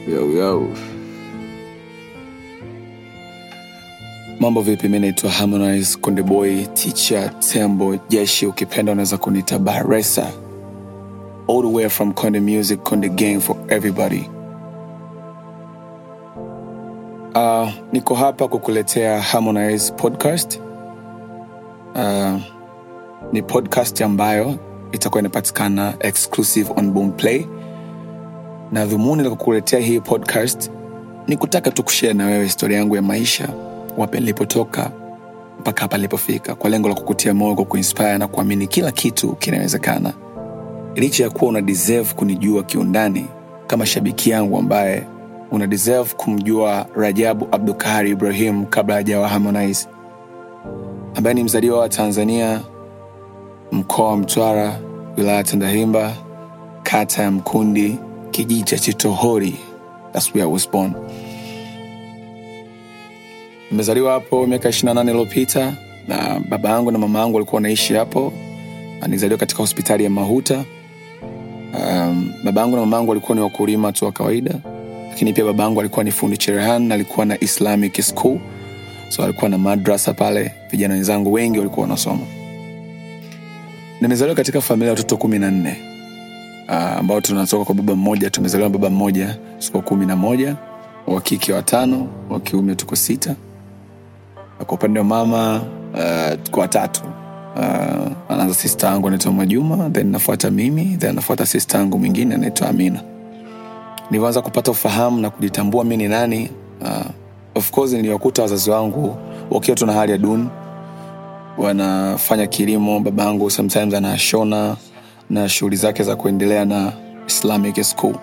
Yo, yo. Mambo vipi? Mi naitwa Harmonize Konde Boy, teacher Tembo Jeshi, ukipenda unaweza kunita Baresa. All the way from Konde Music, Konde Gang for everybody. Uh, niko hapa kukuletea Harmonize podcast. Uh, ni podcast ambayo itakuwa inapatikana exclusive on Boomplay na dhumuni la kukuletea hii podcast ni kutaka tu kushare na wewe historia yangu ya maisha wapi nilipotoka mpaka hapa nilipofika kwa lengo la kukutia moyo kwa kuinspire na kuamini kila kitu kinawezekana licha ya kuwa una deserve kunijua kiundani kama shabiki yangu ambaye una deserve kumjua rajabu abdukari ibrahim kabla hajawa harmonize ambaye ni mzaliwa wa tanzania mkoa wa mtwara wilaya ya tandahimba kata ya mkundi kijiji cha chitohori That's where I was born nimezaliwa hapo miaka 28 iliyopita na baba yangu na mama yangu walikuwa wanaishi hapo Na nilizaliwa katika hospitali ya mahuta um, baba yangu na mama yangu walikuwa ni wakulima tu wa kawaida lakini pia baba yangu alikuwa ni fundi cherehani na alikuwa na islamic school so alikuwa na madrasa pale vijana wenzangu wengi walikuwa wanasoma nimezaliwa katika familia ya watoto kumi na nne uh, ambao tunatoka kwa baba mmoja tumezaliwa na baba mmoja tuko kumi na moja wa kike watano wa kiume tuko sita na kwa upande wa mama uh, tuko watatu uh, anaanza sista yangu anaitwa majuma then nafuata mimi then nafuata sista yangu mwingine anaitwa amina nilivyoanza kupata ufahamu na kujitambua mi ni nani uh, of course niliwakuta wazazi wangu wakiwa tuna hali ya duni wanafanya kilimo baba yangu sometimes anashona na shughuli zake za kuendelea na islamic school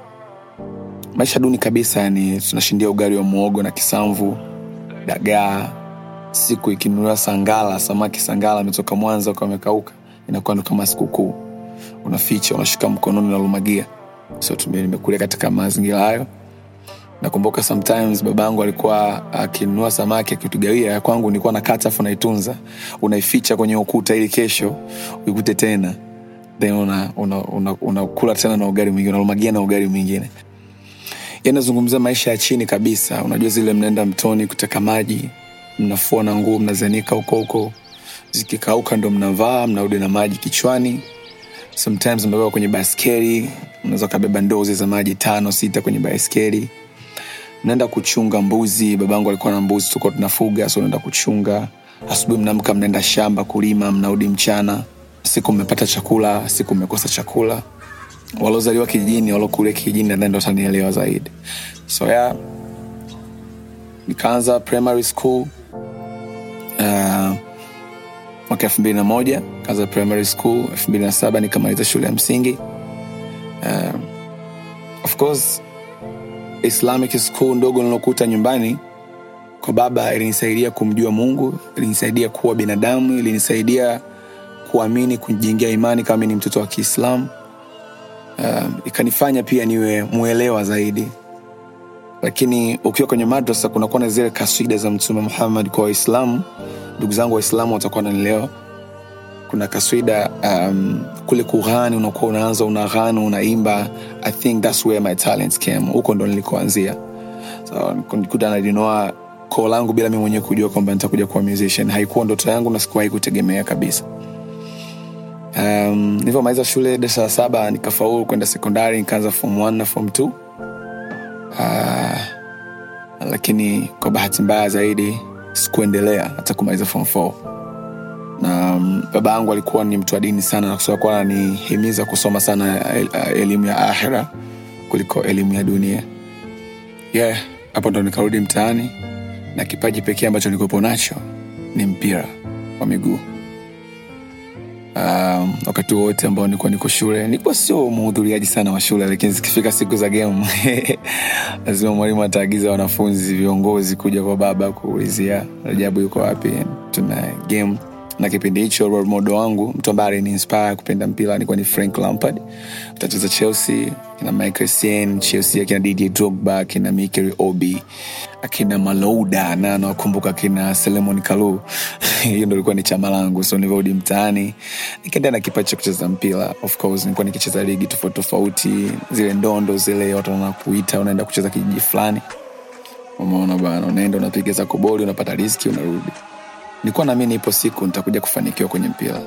maisha duni kabisa yani tunashindia ugali wa muogo na kisamvu dagaa siku ikinunuliwa sangala samaki sangala ametoka mwanza ukawa amekauka inakuwa ndo kama sikukuu unaficha unashika mkononi unalumagia so tume- nimekulia katika mazingira hayo nakumbuka sometimes baba yangu alikuwa akinunua samaki akitugawia ya kwangu nilikuwa nakata afu naitunza unaificha kwenye ukuta ili kesho uikute tena then unakula una, una, una, una tena na ugali mwingine unalumagia na ugali mwingine yanazungumzia maisha ya chini kabisa unajua zile mnaenda mtoni kuteka maji mnafua na nguo mnazanika huko huko zikikauka ndo mnavaa mnarudi na maji kichwani sometimes mnabeba kwenye baskeli unaweza ukabeba ndozi za maji tano sita kwenye baskeli mnaenda kuchunga mbuzi babangu alikuwa na mbuzi tuko tunafuga so unaenda kuchunga asubuhi mnaamka mnaenda shamba kulima mnarudi mchana siku mmepata chakula siku mmekosa chakula waliozaliwa kijijini waliokulia kijijini nadhani ndo watanielewa zaidi so yeah, nikaanza primary school uh, mwaka elfu mbili na moja kaanza primary school elfu mbili na saba nikamaliza shule ya msingi uh, of course islamic school ndogo nilokuta nyumbani kwa baba ilinisaidia kumjua mungu ilinisaidia kuwa binadamu ilinisaidia kuamini kujengea imani kama mi ni mtoto wa kiislamu um, ikanifanya pia niwe mwelewa zaidi lakini ukiwa kwenye madrasa kunakuwa na zile kaswida za mtume muhammad kwa waislamu ndugu zangu waislamu watakuwa nanielewa kuna kaswida um, kule kughani unakuwa unaanza unaghani unaimba i think thats where my talents came huko ndo nilikoanzia so nikuta najinoa koo langu bila mi mwenyewe kujua kwamba nitakuja kuwa musician haikuwa ndoto yangu na sikuwahi kutegemea kabisa um, nilivyomaliza shule darasa la saba nikafaulu kwenda sekondari nikaanza form 1 na form 2 uh, lakini kwa bahati mbaya zaidi sikuendelea hata kumaliza form 4 na um, baba yangu alikuwa ni mtu wa dini sana na kusema kuwa ananihimiza kusoma sana el, uh, elimu ya ahira kuliko elimu ya dunia yeah hapo ndo nikarudi mtaani na kipaji pekee ambacho nilikuwepo nacho ni mpira wa miguu um, wakati wote ambao nilikuwa niko shule nilikuwa sio mhudhuriaji sana wa shule lakini zikifika siku za game lazima mwalimu ataagiza wanafunzi viongozi kuja kwa baba kuulizia rajabu yuko wapi tuna game na kipindi hicho role model wangu mtu ambaye aliniinspire kupenda mpira alikuwa ni frank lampard utacheza chelsea kina michael Essien, chelsea akina didier drogba akina mikel obi akina malouda na nawakumbuka akina selemon kalu hiyo ndo ilikuwa ni chama langu so nilivyorudi mtaani nikaendea na kipaji cha kucheza mpira of course nilikuwa nikicheza ligi tofauti tofauti zile ndondo zile watu wanakuita unaenda kucheza kijiji fulani umeona bana unaenda unapiga zako boli unapata riski unarudi nilikuwa naamini ipo siku nitakuja kufanikiwa kwenye mpira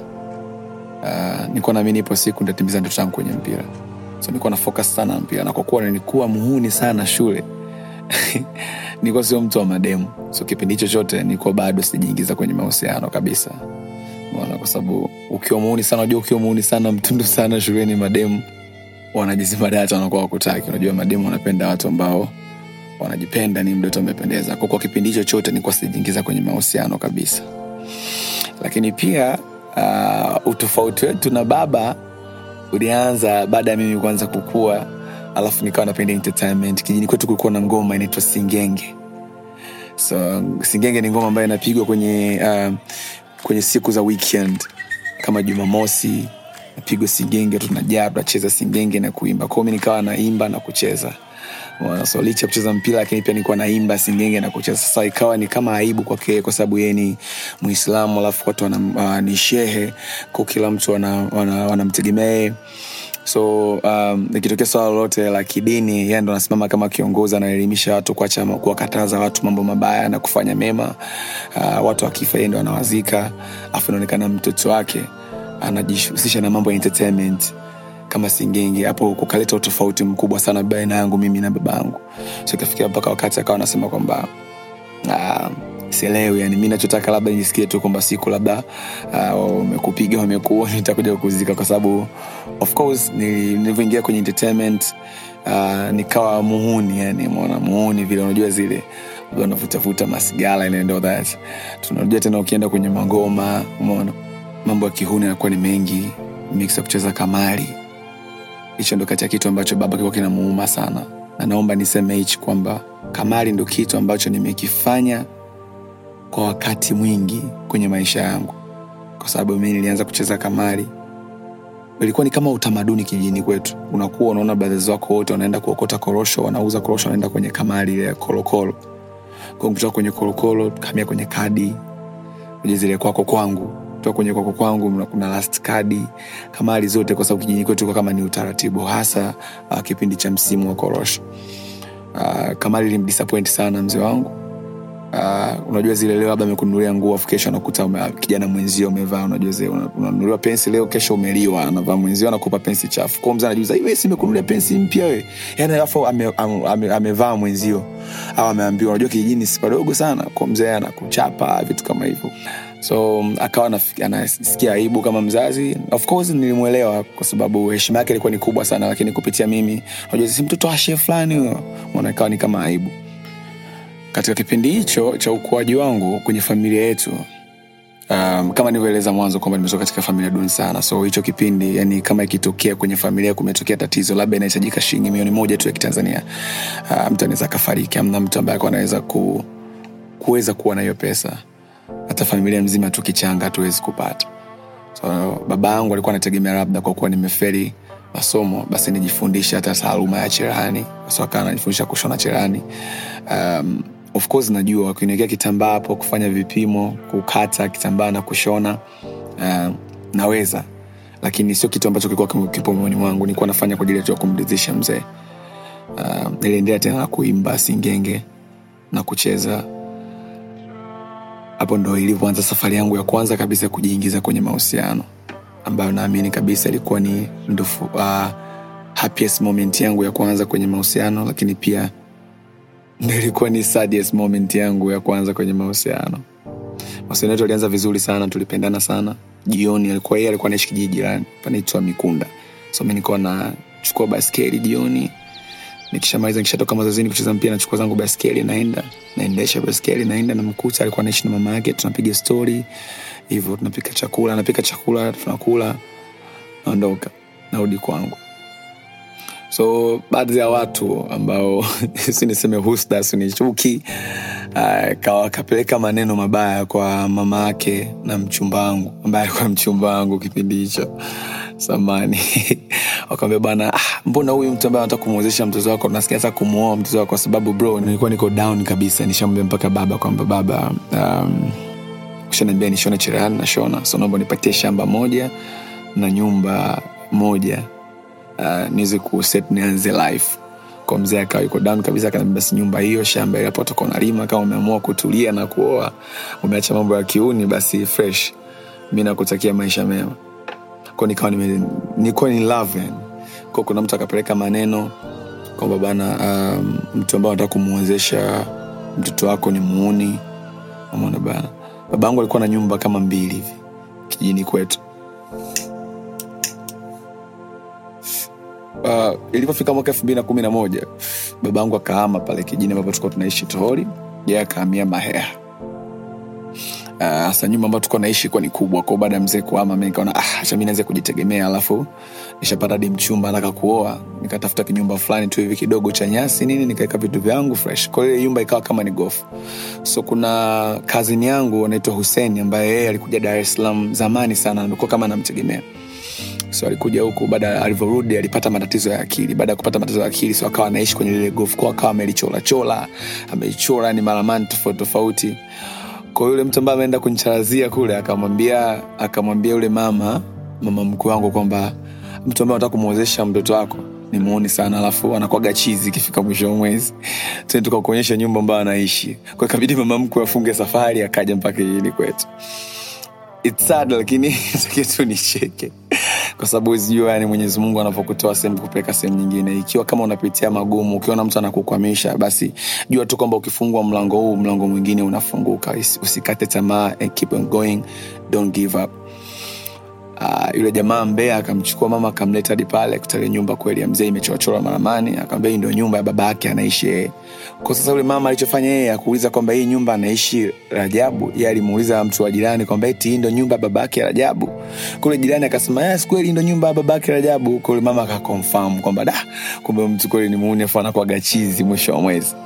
uh, nilikuwa naamini ipo siku nitatimiza ndoto yangu kwenye mpira so nilikuwa na focus sana na mpira na kwa kuwa nilikuwa muhuni sana shule nilikuwa sio mtu wa mademu so kipindi hicho chote nilikuwa bado sijajiingiza kwenye mahusiano kabisa Umeona, kwa sababu ukiwa muhuni sana unajua ukiwa muhuni sana mtundu sana shuleni mademu wanajizima data wanakuwa wakutaki unajua mademu wanapenda watu ambao wanajipenda ni mdoto amependeza kwa kwa kipindi hicho chote nilikuwa sijajiingiza kwenye mahusiano kabisa lakini pia uh, utofauti wetu na baba ulianza baada ya mimi kuanza kukua alafu nikawa napenda entertainment kijini kwetu kulikuwa na ngoma inaitwa singenge so singenge ni ngoma ambayo inapigwa kwenye uh, kwenye siku za weekend kama jumamosi napigwa singenge tunajaa tunacheza singenge na kuimba kwao mi nikawa naimba na kucheza Unaona, so licha ya kucheza mpira lakini pia nilikuwa naimba singenge na kucheza sasa ikawa ni kama aibu kwake kwa sababu yeye ni muislamu alafu watu wana, uh, ni shehe kwa kila mtu wanamtegemea wana, wana yeye so um, ikitokea swala lolote la kidini yeye ndo anasimama kama kiongozi anaelimisha watu kuacha kuwakataza watu mambo mabaya na kufanya mema uh, watu wakifa yeye ndo anawazika afu inaonekana mtoto wake anajihusisha na mambo ya entertainment kama singenge hapo kukaleta utofauti mkubwa sana baina yangu mimi na baba yangu so ikafikia mpaka wakati akawa anasema kwamba uh, sielewi yani mi nachotaka labda nisikie tu kwamba siku labda wamekupiga uh, wamekuua nitakuja kuzika kwa sababu of course nilivyoingia kwenye entertainment uh, nikawa muhuni yani mona muhuni vile unajua zile unavutavuta masigara and all that tunajua tena ukienda kwenye magoma umeona mambo ya kihuni yanakuwa ni mengi mix ya kucheza kamari hicho ndo kati ya kitu ambacho baba kilikuwa kinamuuma sana na naomba niseme hichi kwamba kamari ndo kitu ambacho nimekifanya kwa wakati mwingi kwenye maisha yangu kwa sababu mi nilianza kucheza kamari ilikuwa ni kama utamaduni kijini kwetu unakuwa unaona brothers wako wote wanaenda kuokota korosho wanauza korosho wanaenda kwenye kamari ile ya kolokolo kwa kutoka kwenye kolokolo kamia kwenye kadi kwenye zile kwako kwangu kutoka kwenye kwako kwangu kuna last kadi kamari zote kwa sababu kijini kwetu kama ni utaratibu hasa uh, kipindi cha msimu wa korosho uh, kamari ilimdisappoint sana mzee wangu uh, unajua zile leo labda amekununulia nguo afu kesho anakuta ume, kijana mwenzio umevaa unajua zile unanunuliwa pensi leo kesho umeliwa anavaa mwenzio anakupa pensi chafu kwao mzee anajuza wewe si umekununulia pensi mpya we yani alafu amevaa ame, ame, ame mwenzio au ameambiwa unajua kijijini si padogo sana kwa mzee anakuchapa vitu kama hivyo so akawa anasikia aibu kama mzazi of course nilimwelewa kwa sababu heshima yake ilikuwa ni kubwa sana lakini kupitia mimi unajua si mtoto wa shehe fulani huyo ikawa ni kama aibu katika kipindi hicho cha ukuaji wangu kwenye familia yetu um, kama nilivyoeleza mwanzo kwamba nimetoka katika familia duni sana so hicho kipindi yani kama ikitokea kwenye familia kumetokea tatizo labda inahitajika shilingi milioni moja tu ya kitanzania uh, mtu anaweza akafariki amna mtu ambaye anaweza ku, kuweza kuwa na hiyo pesa hata familia mzima tukichanga hatuwezi kupata so baba yangu alikuwa anategemea labda kwa kuwa nimeferi masomo basi nijifundishe hata taaluma ya cherani so akawa anajifundisha kushona cherani um, of course najua wakiniwekea kitambaa hapo kufanya vipimo kukata kitambaa na kushona uh, naweza lakini sio kitu ambacho kilikuwa kipo moyoni mwangu nilikuwa nafanya kwa ajili ya kumridhisha mzee uh, niliendelea tena na kuimba singenge na kucheza hapo ndo ilivyoanza safari yangu ya kwanza kabisa kujiingiza kwenye mahusiano ambayo naamini kabisa ilikuwa ni ndufu, uh, happiest moment yangu ya kwanza kwenye mahusiano lakini pia ndo ilikuwa ni saddest moment yangu ya kwanza kwenye mahusiano mahusiano yetu alianza vizuri sana tulipendana sana jioni alikuwa yeye alikuwa naishi kijiji jirani panaitwa mikunda so mi nikuwa nachukua baskeli jioni nikishamaliza nikishatoka mazazini kucheza mpira nachukua zangu baskeli naenda naendesha baskeli naenda namkuta alikuwa naishi na mama yake tunapiga stori hivyo tunapika chakula napika chakula tunakula naondoka narudi kwangu so baadhi ya watu ambao si niseme husda si ni chuki uh, kawa kapeleka maneno mabaya kwa mama yake na mchumba wangu ambaye alikuwa mchumba wangu kipindi hicho samani wakawambia bana ah, mbona huyu mtu ambaye anataka kumwezesha mtoto wako nasikia hata kumuoa mtoto wako kwa sababu bro nilikuwa niko down kabisa nishamwambia mpaka baba kwamba baba um, kushaniambia nishone cherehani nashona so naomba nipatie shamba moja na nyumba moja uh, niweze kuset nianze life kwa mzee akawa yuko down kabisa akaniambia basi nyumba hiyo shamba ile hapo utakuwa unalima kama umeamua kutulia na kuoa umeacha mambo ya kiuni basi fresh mi nakutakia maisha mema ko nikawa nime- nilikuwa ni love yani ko kuna mtu akapeleka maneno kwamba bana um, mtu ambao anataka kumwezesha mtoto wako ni muuni amona bana baba yangu alikuwa na nyumba kama mbili hivi kijijini kwetu uh, ilivyofika mwaka elfu mbili na kumi na moja baba yangu akahama pale kijini ambapo tulikuwa tunaishi tohori ye akahamia maheha hasa uh, nyumba ambayo tulikuwa naishi kuwa ni kubwa kwao baada ya mzee kuama mi nikaona ah, acha mi naweze kujitegemea alafu nishapata hadi mchumba nataka kuoa nikatafuta kinyumba fulani tu hivi kidogo cha nyasi nini nikaweka vitu vyangu fresh kwa hiyo ile nyumba ikawa kama ni gofu so kuna kazini yangu anaitwa huseni ambaye yeye alikuja dar es salaam zamani sana amekuwa kama namtegemea so alikuja huku baada alivyorudi alipata matatizo ya akili baada ya kupata matatizo ya akili so akawa anaishi kwenye lile gofu kwa akawa amelicholachola ameichora ni maramani tofauti tofauti kwa yule mtu ambaye ameenda kunicharazia kule akamwambia akamwambia yule mama mama mkuu wangu kwamba mtu ambaye anataka kumwezesha mtoto wako ni muoni sana alafu anakwaga chizi ikifika mwisho wa mwezi tena tukakuonyesha nyumba ambayo anaishi kwa ikabidi mama mkuu afunge safari akaja mpaka jijini kwetu It's sad lakini takia tu nicheke kwa sababu uzijua yani mwenyezi mungu anavyokutoa sehemu kupeleka sehemu nyingine ikiwa kama unapitia magumu ukiona mtu anakukwamisha basi jua tu kwamba ukifungua mlango huu mlango mwingine unafunguka Usi- usikate tamaa and keep on going don't give up Uh, yule jamaa mbea akamchukua mama akamleta hadi pale kutalia nyumba kweli ya mzee imechorachora maramani akamwambia hii ndio nyumba ya baba yake anaishi yeye kwa sasa yule mama alichofanya yeye akuuliza kwamba hii nyumba anaishi rajabu ye alimuuliza mtu wa jirani kwamba eti hii ndio nyumba ya baba yake rajabu kule jirani akasema yes kweli hii ndio nyumba ya baba yake rajabu kule mama akakonfam kwamba da kumbe mtu kweli ni muuni afu anakwaga chizi mwisho wa mwezi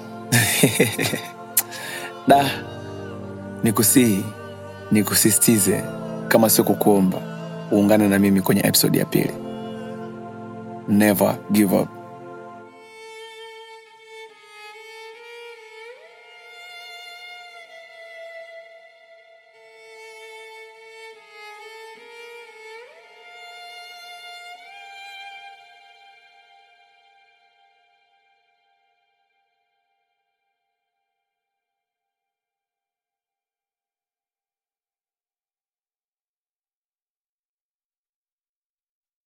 da nikusihi nikusisitize kama sio kukuomba uungane na mimi kwenye episode ya pili never give up